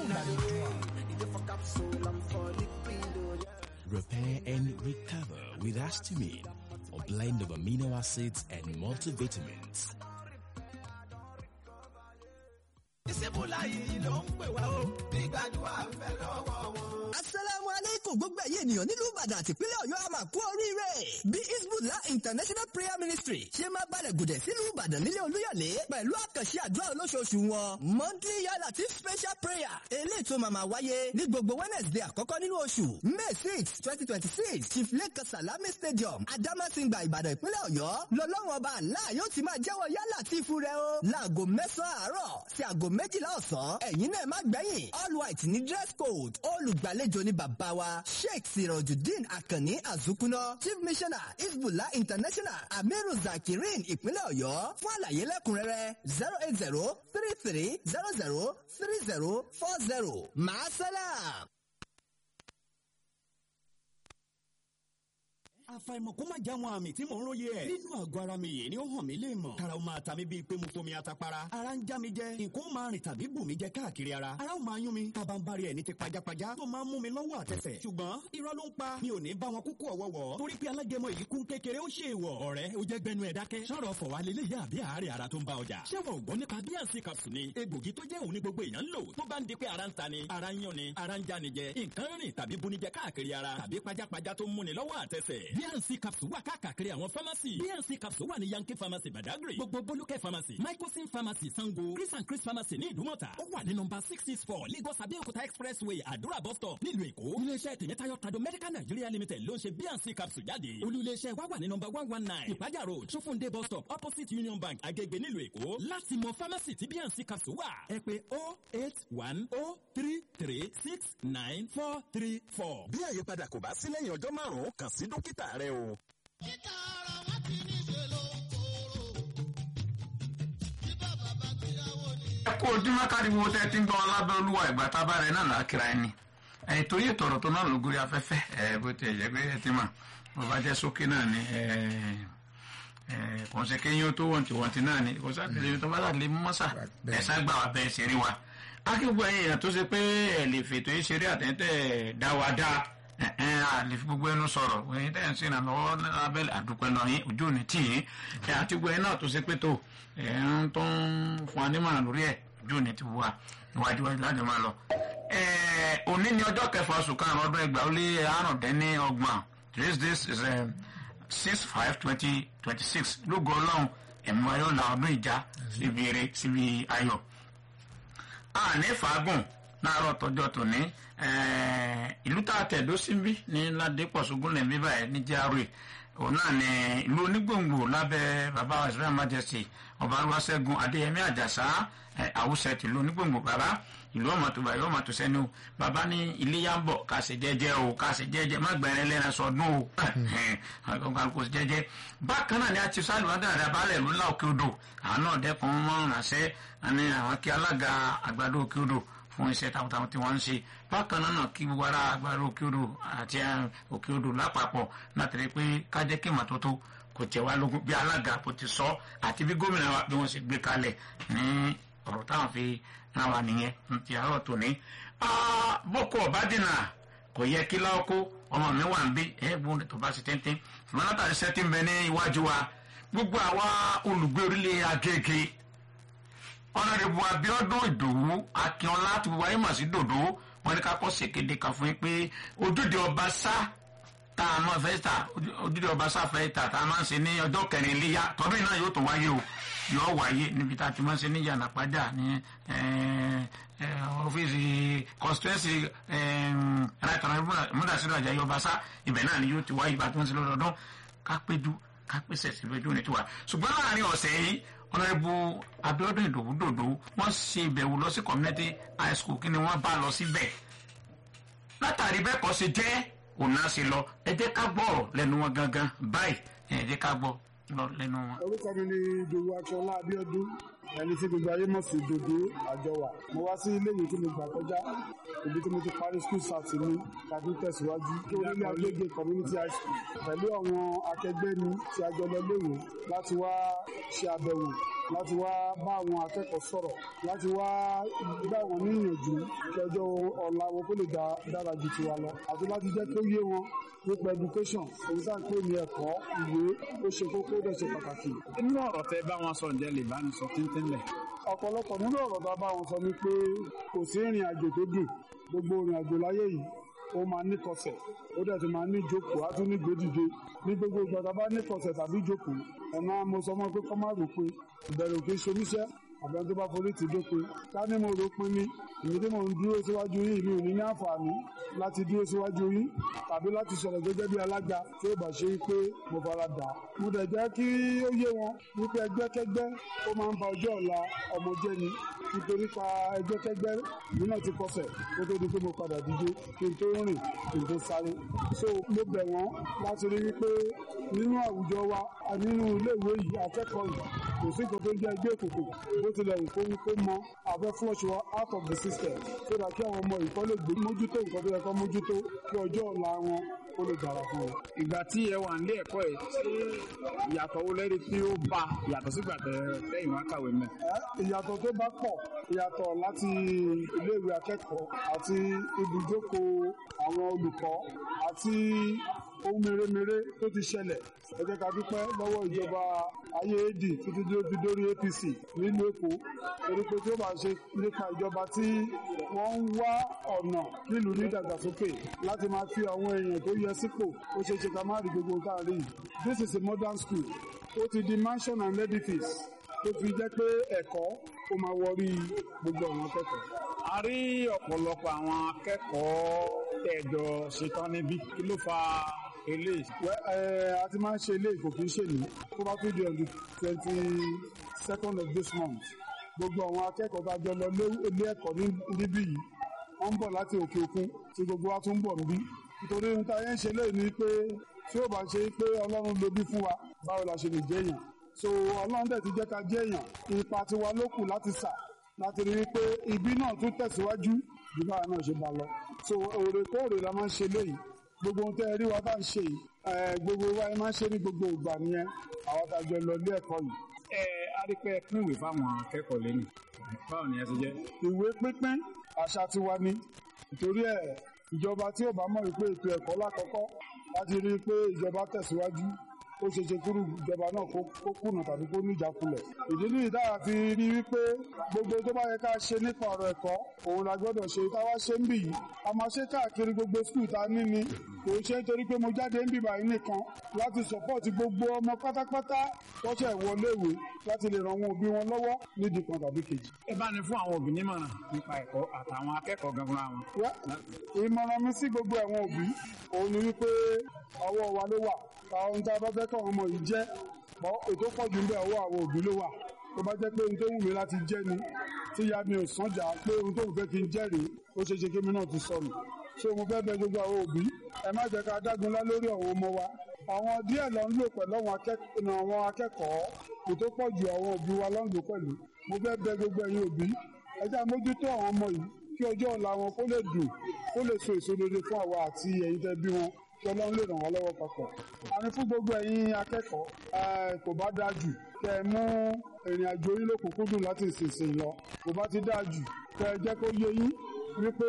Repair and recover with Astamine, a blend of amino acids and multivitamins. ìsìnkúlá yìí ló ń pè wá o nígbàdúrà ń fẹ́ lọ́wọ́ wọn. asalaamu aleykum gbogbo ẹ̀yin ènìyàn nílùú ìbàdàn àti ìpínlẹ̀ ọ̀yọ́ a máa kú oríire bí isbullah international prayer ministry ṣe máa balẹ̀ gùdẹ̀ sílùú ìbàdàn nílé olúyọ̀lé pẹ̀lú àkànṣe àdúrà olóṣooṣù wọn monthly yalatif special prayer eléyìí tó máa máa wáyé ní gbogbo wednesday àkọ́kọ́ nínú oṣù may six twenty twenty six chief lake salami stadium adamasingba ìbàdàn ìpínlẹ̀ ọ̀yọ́ lọ́lọ́run ọba àlá yóò ti máa jẹ́wọ́ yálàtífù rẹ o láago mẹ́sàn-án àárọ̀ sí aago méjìlá ọ̀sán ẹ̀yin náà má gbẹ̀yìn all white ní dress code olùgbàlejò ní bàbá wa sheikh sirojudeen akanni azukuna chief missioner isbullah international amiru zakirin ìpínlẹ̀ ọ̀yọ́ fún àlàyé lẹ́kùnrẹ́rẹ́ zero eight zero three three zero zero three zero four zero maasalam. àfàìmọ̀ kó má já wọn àmì tí mò ń róye ẹ̀. nínú àgọ́ ara mi yìí ni ó hàn mí lè mọ̀. karaw máa ta mi bíi pé mo fomi atapara. ara ń já mi jẹ nǹkan ó máa rìn tàbí bù mí jẹ káàkiri ara. ara ó máa yún mi tàbá ń bari ẹ̀ ní ti pajápajá tó máa ń mú mi lọ́wọ́ àtẹsẹ̀. ṣùgbọ́n irọ́ ló ń pa mi ò ní bá wọn kúkú ọ̀wọ́wọ́. torí pé alágẹmọ yìí kún kékeré ó ṣe ìwọ̀. ọ̀rẹ́ ó jẹ́ gbẹnu ẹ̀ dákẹ́. sọ̀rọ̀ fọ̀ wá lélẹ̀ yá àbí àárẹ̀ ara tó ń bá ọjà. ṣé wọn ò gbọ́ nípa bíànsì capsule ni egbògi tó jẹ́ òun ní gbogbo èèyàn ń lò tó bá ń di pé ara ń ta ni ara ń yún ni ara ń já ni jẹ nǹkan rìn tàbí bunijẹ káàkiri ara tàbí pajápajá tó ń múni lọ́wọ́ àtẹsẹ̀. bíànsì capsule wà káàkiri àwọn pharmacy bnc capsule wà ní yankee pharmacy badagry gbogbo bolúkẹ́ pharmacy microsim pharmacy sango chris and chris pharmacy ní ìdúmọ̀tà ó wà ní nọmba six six four lagos abeokuta expressway àdúrà bus stop nílùú èkó iléeṣẹ́ tèmítáyọ̀ trado medical nigeria limited ló ń ṣe bnc capsule jáde olú iléeṣẹ́ wa wà ní nọmba one one nine ìpájà road sofunde bus stop opposite union bank agege nílùú èkó láti mọ pharmacy tí bnc capsule wà ẹ pé oh eight one oh three three six nine four three four. bí àyípadà kò bá sí lẹ́yìn ọjọ́ márùn-ún kàn sí dókítà rẹ o. títà ọ̀rọ̀ wọn ti ní ṣe ló ń kóró tí bàbá bá gbéyàwó ni. ẹ kú ojúmọ́ káriwo tẹ́ ti ń gbọ́ alábẹ́ olúwa ìgbà tá a bá rẹ̀ náà lákìrá ẹni ẹ̀yìn torí ètò ọ̀rọ̀ tó náà ló gorí afẹ́fẹ́ ẹ̀ bó ti ẹ̀jẹ̀ pé ẹ ti mọ̀ bó bá jẹ́ sókè náà ni kò ń ṣe kéyìn tó wọ̀ntì wọ̀ntì náà ni kò sáà tẹ̀lé tó bá dà lé mọ́sà ẹ̀ sá gbà wá bẹ́ẹ̀ ṣeré wa akíkú ẹ̀yìn èèyàn tó ṣe pé ẹ̀ lè fètò yìí ṣeré àtẹ̀tẹ̀ dá wa dá àlè fi gbogbo ẹnu sọ̀rọ̀ ẹ̀yin tẹ̀ ń sinà lọ́wọ́ abẹ́lẹ̀ àdúpẹ́ lọ yín ojú òní tì yín ẹ̀ àti gbogbo ẹ̀ náà tó ṣe pé tó ẹ̀ ń tó ń fún wa nímọ̀ràn lórí ẹ̀ ojú òní ti wà níwájú wájú láti máa lọ. òní ni ọjọ́ kẹfà oṣù karùn-ún ọdún ẹgbàá ó lé àrùndínní ọgbọ̀n this this is six five twenty twenty six lógo ọlọ́run ẹ̀mú ayọ̀ la ọdún ìjà síbi eré síbi ayọ̀. àní fàágùn láàárọ̀ tọjọ́ tòní ìlú tá a tẹ̀dó síbí ní ládépọ̀ṣogún lẹ́mí báyìí ní járe òun náà ní ìlú onígbòǹgbò lábẹ́ bàbá wa israel majesty ọba olúwaṣẹ́gun adéyẹmí àjàsá àwùsẹ̀ tìlú onígbòǹgbò bàbá ìlú ọmọ tó báyìí ọmọ tó sẹ́ni o bàbá ní iléyà ń bọ̀ ká ṣe jẹ́jẹ́ o ká ṣe jẹ́jẹ́ má gbẹ̀rẹ̀ lẹ́nu sọdún o kò ṣe jẹ́jẹ́ bákan náà ni a ti sálù wọn dáadáa balẹ̀ ìlú ńlá òkè odò àwọn náà dẹ́kun mọ́ ránṣẹ́ àní àwọn kí alága àgbàdo òkè odò fún iṣẹ́ takuntakun tí wọ́n ń ṣe bákan náà kí gbogbo ara agbára òkè odò àti òkè odò lápapọ̀ látàrí pé kájẹ́ kí màtótó kò tẹ̀ wá lógún bí alága kò ti sọ àti bí gómìnà wa bí wọ́n ṣe gbé kalẹ̀ ní ọ̀rọ̀ táwọn fi náà wà nìyẹn ní ti àárọ̀ tòní. boko ọba dènà kò yẹ kí láwọ́kó ọmọ mi wà ń bí ẹ̀ẹ́gbọ́n tó bá ṣe tẹ́ntẹ́n ṣùgbọ́n látàrí sẹ́tì ń bẹ ní iwájú wa gbogbo àwa olùgbé orílẹ̀ agége ọ̀nàdìbò abiodun ìdòwú akínọlá ti wọ ayé màsí dòdò wọn ní ká kọ́ ṣèkéde kan fún yín pé ojúde ọba sá tá a máa fẹ́ ta ojúde ọba sá fẹ́ ta tá a máa ń ṣe ní ọjọ́ kẹrin iléyà tọdún yìí náà yóò tó wáyé o yóò wáyé níbi tá a ti máa ń ṣe ní yànnà padà ní ọ́fíìsì constituency ẹ̀rọ múdàsílẹ̀ ọjà yọba sá ibẹ̀ náà ni yóò ti wáyé ìbá tí wọ́n ti lọ́dọọdún ká péjú ká pèsè síbi ojú ní tiwa ṣùgbọ́n láàrin ọ̀sẹ̀ yìí ọ̀nàdìbò abiodun ìdòwúdòdò wọ́n ṣe ìbẹ̀wò lọ sí community high school kí ni wọ́n bá lọ síbẹ̀ látàrí bẹ́ẹ̀ kọ́ ṣe jẹ́ òun náà ṣe lọ ẹ jẹ́ ká gbọ́ ọ̀rọ̀ lẹ́nu wọn gangan báyìí ẹ jẹ́ ká gbọ́ lọ lẹ́nu wọn. orúkọ mi ni ìdòwú akínọlá abiodun ẹni tí gbogbo ayé mọ̀ sí dodo àjọwà mo wá sí iléèwé tí mo gbà kọjá ibi tí mo ti parí school start mi tàbí tẹ̀síwájú kí orílẹ̀ agbègbè community high school pẹ̀lú àwọn akẹgbẹ́ mi tí a jọ lọ léèwé láti wá ṣe àbẹ̀wò láti wá bá àwọn akẹ́kọ̀ọ́ sọ̀rọ̀ láti wá gbà wọ́n níyànjú kí ọjọ́ ọ̀la wọn kó lè dá- dára ju tiwa lọ àti láti jẹ́ kó yé wọn nípa education èyí tá à ń pè ní ẹ̀kọ́ ìwé ó ṣe kókó ó dẹ̀ ṣe pàtàkì. nínú ọ̀rọ̀ tẹ bá wọn sọ ǹjẹ́ lè bá ní sọ tíntínlẹ̀. ọ̀pọ̀lọpọ̀ nínú ọ̀rọ̀ tá a bá wọn sọ ni pé kò sí ìrìn àjò tó dùn gbogbo ìrìn àjò láyé yìí ó máa ní kọsẹ̀ ó dẹ̀ tún máa ní ìjókòó á tún ní gbèdìde ní gbogbo ìgbà tá a bá ní kọsẹ̀ tàbí ìjókòó ẹ̀ máa mo sọ mọ́ pé kọ́ má rò pé ìbẹ̀rù kì í ṣe oníṣẹ́ àbẹ̀ni tó bá forí ti dópin ká ní mo rò pin ni èmi tí mò ń dúró síwájú yín mi ò ní ní àǹfààní láti dúró síwájú yín tàbí láti sọ̀rọ̀ gẹ́gẹ́ bí alága tí ó bá ṣe pé mo fara dà á. mo dẹ̀ jẹ́ kí ó yé wọn wípé ẹgbẹ́kẹ́gbẹ́ ó máa ń ba ọjọ́ ọ̀la ọmọ jẹ́ ni nítorí pa ẹgbẹ́kẹ́gbẹ́ mi náà ti kọsẹ̀ kó tó di pé mo padà díje kí n tó rìn kí n tó sáré. so mo bẹ̀ wọ́n láti rí wípé nínú àwùjọ wa a nínú iléèwé yìí akẹ́kọ̀ọ́ yìí kò sí nǹkan tó ń jẹ́ ẹgbẹ́ òkùnkùn bó tilẹ̀ wù kó wí kó mọ àfẹ́ flush wa out of the system so that kí àwọn ọmọ ìkọ́ lè gbé mójútó nǹkan tó yẹ kó mójútó kí ọjọ́ ọ̀la wọn kó lè dára fún wọn. ìgbà tí ẹ wà nílé ẹ̀kọ́ ẹ̀ ṣé ìyàtọ̀ wo lẹ́rìí tí ó bá yàtọ̀ sígbà tẹ lẹ́yìn wá kàwé mẹ́. Ẹ́, ìyàtọ̀ tó bá pọ̀ ìyàtọ̀ láti iléèwé akẹ́kọ̀ọ́ àti ibùjókòó àwọn olùkọ́ àti ohun mèremère tó ti ṣẹlẹ̀ ẹ jẹ́ ká dúpẹ́ lọ́wọ́ ìjọba ayé ad títí tí ó fi dórí apc nílùú èkó torí pé tí ó bá ṣe nípa ìjọba tí wọ́n ń wá ọ̀nà nílùú ní ìdàgbàsókè láti máa fi àwọn èèyàn tó yẹ sípò ó ṣeé ṣe ká má rí gbogbo nǹkan rí yìí. this is a modern school ó ti di mansion and edifice tó fi jẹ́ pé ẹ̀kọ́ ó máa wọrí gbogbo àwọn akẹ́kọ̀ọ́. a rí ọ̀pọ̀lọpọ̀ àwọn akẹ́kọ̀ọ́ tẹ̀jọ ṣetán níbí kí ló fa eléyìí. Wẹ́ ẹ a ti máa ń ṣe ilé ìkò kì í ṣe ní tó bá tún di on the twenty second of this month gbogbo àwọn akẹ́kọ̀ọ́ tá a jọ lọ lé- ilé ẹ̀kọ́ ní- níbí yìí wọ́n ń bọ̀ láti òkè òkun tí gbogbo wa tún ń bọ̀ níbí nítorí ohun tá a yẹn ń ṣe léyìí ni pé tí ó bá ṣe pé ọlọ́run lo bí fún wa báwo la ṣe lè jẹ́ èèyàn so ọlọ́run dẹ̀ ti jẹ́ ká jẹ́ èèyàn ipa tiwa ló kù láti sà láti rí i pé ibi náà tún tẹ̀síwájú bí báwa náà ṣe bá lọ so òrèkóòrè la máa ń ṣe léyìí gbogbo ohun tẹ́ ẹ rí wa bá ń ṣe yìí ẹ, gbogbo wa ẹ máa ń ṣe ní gbogbo ìgbà nìyẹn àwọn tá a jọ lọ ilé ẹ̀kọ́ yìí. ẹ a rí pé ẹ pín ìwé fáwọn akẹ́kọ̀ọ́ lẹ́yìn báwo ni ẹ ti jẹ́. ìwé pínpín àṣà tiwa ni nítorí ẹ ìjọba tí ò bá mọ̀ wípé ètò ẹ̀kọ́ lákọ̀ọ́kọ́ láti rí i pé ìjọba tẹ̀síwájú ó ṣe ṣe kúrú ìjọba náà kó kó kùnà tàbí kó níjàkulẹ̀. ìdí nìyí táwa fi rí wípé gbogbo tó bá yẹ ká ṣe nípa ọ̀rọ̀ ẹ̀kọ́ òun la gbọ́dọ̀ ṣe táwa ṣe ń bì yìí a máa ṣe káàkiri gbogbo skul ta ní ni kò ṣe nítorí pé mo jáde ń bìbà yìí nìkan láti sọpọ́ọ̀tì gbogbo ọmọ pátápátá tọ́ṣẹ̀ wọléèwé láti lè ràn wọn òbí wọn lọ́wọ́ nídìí kan tàbí kejì. ẹ bá ní fún àwọn òbí nímọ̀ràn nípa ẹ̀kọ́ àtàwọn akẹ́kọ̀ọ́ gangan àwọn. Wá, ìmọ̀ràn mi sí gbogbo àwọn òbí òun ni wípé ọwọ́ wa ló wà àwọn ohun tá a bá fẹ́ kọ́ ọmọ yìí jẹ́ bọ́ ètò pọ̀ jù ń bẹ ọwọ́ àwọn òbí ló wà tó bá jẹ́ pé ohun tó wù mí láti jẹ́ ni tí ìyá mi ò sànjà pé ohun tó wù fẹ́ kí n jẹ́ rèé ó ṣe ṣe kí mi náà ti sọnù so mo fẹ́ bẹ gbogbo àwọn òbí ẹ má jẹ́ ká dágunlá lórí àwọn ọmọ wa àwọn díẹ̀ lọ ń lò pẹ̀lú àwọn akẹ́kọ̀ọ́ àwọn akẹ́kọ̀ọ́ ètò pọ̀ jù àwọn òbí wa lọ ń lò pẹ̀lú mo fẹ́ bẹ gbogbo ẹ̀yin òbí ẹ jẹ́ àmójútó àwọn ọmọ yìí kí ọjọ́ ọ̀la wọn kó lè dùn kó lè so èso rere fún àwa àti ẹ̀yin tẹ́ bí wọn kí ọlọ́run lè ràn wá lọ́wọ́ papọ̀. àní fún gbogbo ẹ̀yin akẹ́kọ̀ọ́ ẹ, kò bá dáa jù kẹ́ ẹ mú ìrìn àjò yín lókùnkúndùn láti ìsinsìn lọ kò bá ti dáa jù kẹ́ ẹ jẹ́ kó yé yín wípé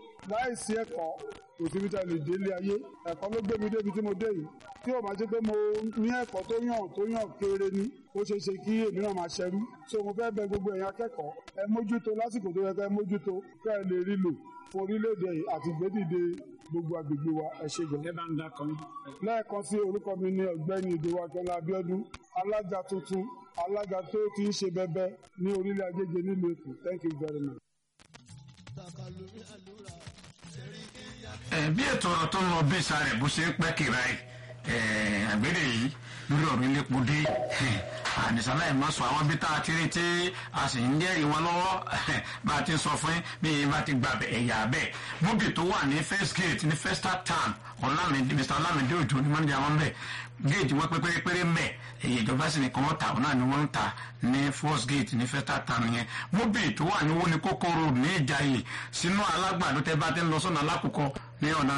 láìsí ẹ̀kọ́ kò síbi tá a lè délé ayé ẹ̀kọ́ ló gbé mi débi tí mo dé yìí tí ò bá jẹ́ pé mo ní ẹ̀kọ́ tó yàn tó yàn kéré ni ó ṣeé ṣe kí èmi náà máa ṣẹrú so mo fẹ́ bẹ gbogbo ẹ̀yin akẹ́kọ̀ọ́ ẹ mójútó lásìkò tó yẹ ká ẹ mójútó ká ẹ lè rí lò fún orílẹ̀-èdè yìí àti gbédìde gbogbo agbègbè wa ẹ ṣe gan. ẹ bá ń dákan. lẹ́ẹ̀kan sí orúkọ mi ní ọ̀gbẹ́ni ìdòwò akẹ́lẹ́ abíọ́dún alága tuntun alága tó ti ń ṣe bẹbẹ ní orílẹ̀ agége nílùú èkó thank you very much. ẹ bí ètò ọ̀rọ̀ tó ń lọ bí sáré bó ṣe ń pẹ́ kìrà ẹ̀ àgbẹ̀dẹ̀ yìí lórí ọ̀rọ̀ iléepo dé àdìsálà ẹ̀ máa sọ àwọn bí tá a ti rí tí a sì ń jẹ́rìí wọn lọ́wọ́ bá a ti sọ fún yín bí yín bá ti gba ẹ̀yà bẹ́ẹ̀ bóbì tó wà ní first gate ní first town ọ̀làmìdí mr ọ̀làmìdí òjò ní mọ́ndé àwọn bẹ́ẹ̀ gate wọn pé pérépéré mbẹ́ èyí ìjọba sì ní kàn wọ́n tà wọn náà ni wọ́n ń tà ní first gate ní first town yẹn bóbì tó wà ní wọ́n ní kókóró ní ìjàyè sínú alágbàdo tẹ́ bá ti ń lọ sọ́nà alákòókò ní ọ̀nà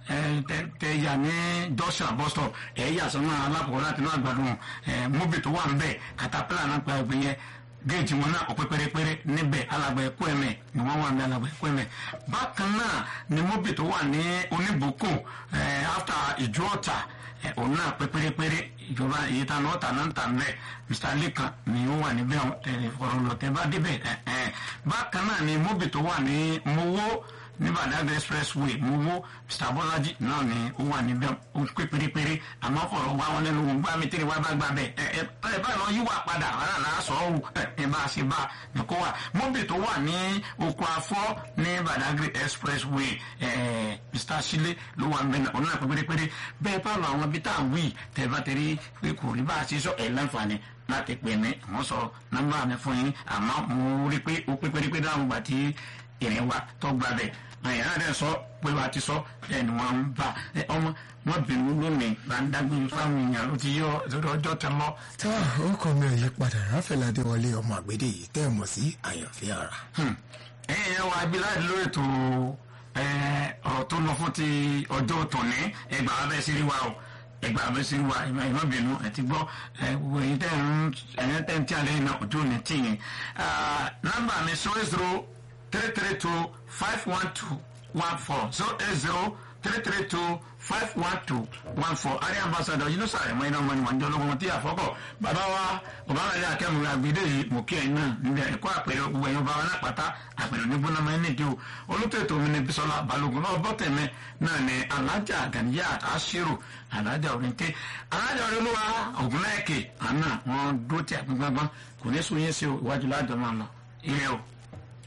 tẹ̀yà ní junction bus stop ẹ̀yà sọ́nà alákòókò láti inú àgbàdo móbì tó wà níbẹ̀ níbẹ̀ katapila náà pa ẹgbẹ́ yẹn géètì wọn náà ọ̀pẹ pérépéré níbẹ̀ alàgbà ẹ̀kọ́ ẹ̀mẹ̀ ni wọ́n wà ní alàgbà ẹ̀kọ́ ẹ̀mẹ̀ bákan náà ni mobi tó wà ní oníbùkún ẹ̀ after ìjọ ọ̀tà ẹ̀ òun náà pé pérépéré ìjọba èyí tá náà tà náà ń tà mẹ́ mr lekan ni ó wà níbẹ̀ ọ̀rọ̀ lọ́tẹ̀ bá débẹ̀ ẹ̀ ẹ̀ bákan náà ni mobi tó wà ní mowó ní badagry expressway mowó mr bọ́lájí náà ni ó wà níbẹ̀ ó pé pérépéré àmọ́ ọ̀rọ̀ wa wọn lẹ́nu wọn gbá mi tẹ́lẹ̀ wá bá gbà bẹ́ẹ̀ ẹ ẹ ẹ bá lọ yíwà padà wọn náà sọ ọ́ ẹ ẹ bá a ṣe bá ní kó wà mọ́bì tó wà ní oko afọ́ ní badagry expressway ẹ mr sile ló wà níbẹ̀ náà ọ̀nà pé pérépéré bẹ́ẹ̀ bá lọ àwọn ibi tá à ń wí tẹ̀ bá tẹ̀lé pé kò rí bá a ṣe sọ ẹ̀ láǹfààní láti pè mí wọ́n sọ nọ́mbà mi fún yín àmọ́ mo rí pé ó pé pérépéré dáhùn gbà tí ìrìn wa tó gbà bẹ́ẹ̀ àyà rẹ sọ pé wàá ti sọ ẹni wọn ń bá ẹ ọmọ wọn bínú lónìí bá ń dágbére fáwọn èèyàn ló ti yọ lórí ọjọ́ tẹ lọ. tá orúkọ mi ò yí padà ráfẹ́lá adéwọlé ọmọ àgbédè yìí tẹ́ ẹ̀ mọ̀ sí àyànfẹ́ ara. ẹ̀yin ẹ̀ wá abiláàdì lórí ètò ọ̀rọ̀ tó lọ fún ti ọjọ́ tòní ẹgbàá abẹ́ sí rí wa o ẹgbàá abẹ́ sí rí wa ìmọ̀ bínú ẹ̀ ti gbọ́ gbogbo èyí tẹ̀ ń ẹ̀yìn tẹ̀ ń tí alẹ́ yìí náà ojú ò ní tì yín. nọ́mbà mi zero zero three three two five one two one four zero eight zero three three two five one two one four ari ambassador yìí ló sàrẹ̀ mọ́ iná mọ́ni wọ́n jẹ́ ológun tí àfọ́kọ̀ bàbá wa ọ̀bára ilé akẹ́mu àgbèdè yìí mò kí ẹ̀yin náà nílẹ̀ ẹ̀kọ́ àpẹẹrẹ gbogbo ẹ̀yin ọba wa náà pátá àpẹẹrẹ onígbóná mọ́ ẹni dé o olùtẹ̀tò mi ní bisola balógun náà bọ́tẹ̀mẹ́ náà ní alájà gàníyà àṣírò alájà òrìǹkè alájà òrìǹlúwa ògúnláìkè àná wọn dúró tí àgbọ̀ngbọ̀n kò ní sún yín sí iwájú ládùn máa lọ ilé o.